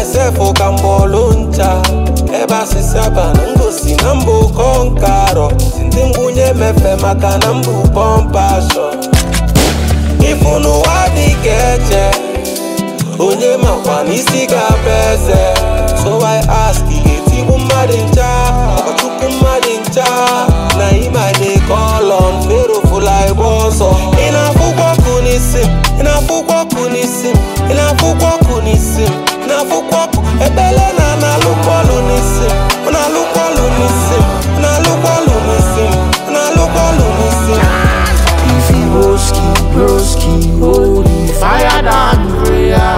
sefụ ka mgbọlụ ncha ebe asịsị aba na ngosi na mbụ kọnkarọ si ndị ngwunye mefe maka na mbụ pọmpashọ ịfụ n'ụwa dị ka eche onye makwa n'isi ga-abụ eze so I ask ị ga-etigbu mmadụ ncha ọchukwu mmadụ ncha na ịma dey call on Pharaoh fụla igbe ọsọ ị na-afụkwa ọkụ n'isi m ị na-afụkwa ọkụ n'isi m ị na-afụkwa ọkụ n'isi m ị na-afụkwa ọkụ ekpele na na-alụkwa ọlụ n'isi m ọ na-alụkwa ọlụ n'isi m ọ na-alụkwa ọlụ n'isi m ọ na-alụkwa ọlụ n'isi m If he broski, broski, holy fire than prayer.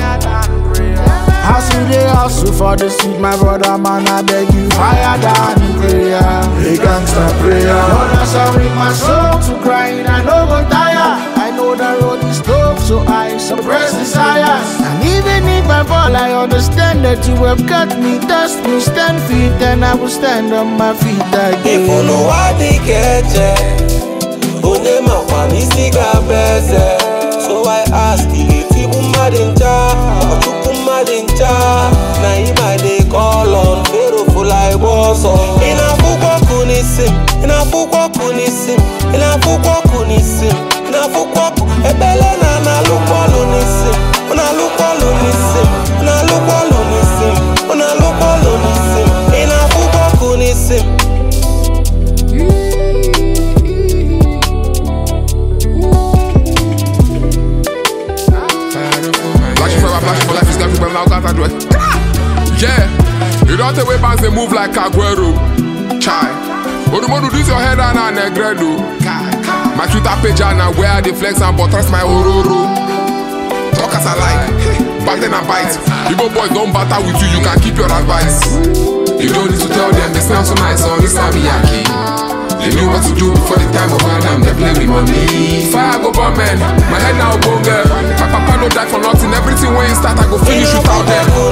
Hustle they hustle for the street, my brother man. I beg you, fire than prayer. A gangster prayer. Lord, I submit my soul to crying. I no go tire. I know the road is tough, so I suppress desires. And even if I fall, I understand that you have got me. Dust me, stand feet, then I will stand on my feet again. Ịfụ n'ụwa dị ka eche onye makwa n'isi ga-abụ eze so I ask ị ga-etigbu mmadụ ncha ọchukwu mmadụ ncha na ịma dey call on Pharaoh fụla igbe ọsọ ị na-afụkwa ọkụ n'isi m ị na-afụkwa ọkụ n'isi m ị na-afụkwa ọkụ n'isi m ị na-afụkwa ọkụ ekpele na na-alụkwa ọlụ n'isi m ọ na-alụkwa ọlụ n'isi m ọ na-alụkwa ọlụ n'isi m ọ na-alụkwa ọlụ n'isi m ị na-afụkwa ọkụ n'isi m Flashing forever, flashing for life is got people now got to do it. Yeah, you don't take way bands they move like Aguero. Chai. Odumodu, this your head and a negredo. My Twitter page and now where they flex and buttress my ororo. Talk as I like, back then I bite. Igbo boys don't batter with you, you can keep your advice. You don't need to tell them they sound so nice on this Abiyaki. They knew what to do before the time of Adam, they play with money. Fire go bomb man, my head now go girl. My papa no die for nothing, everything when you start, I go finish without them.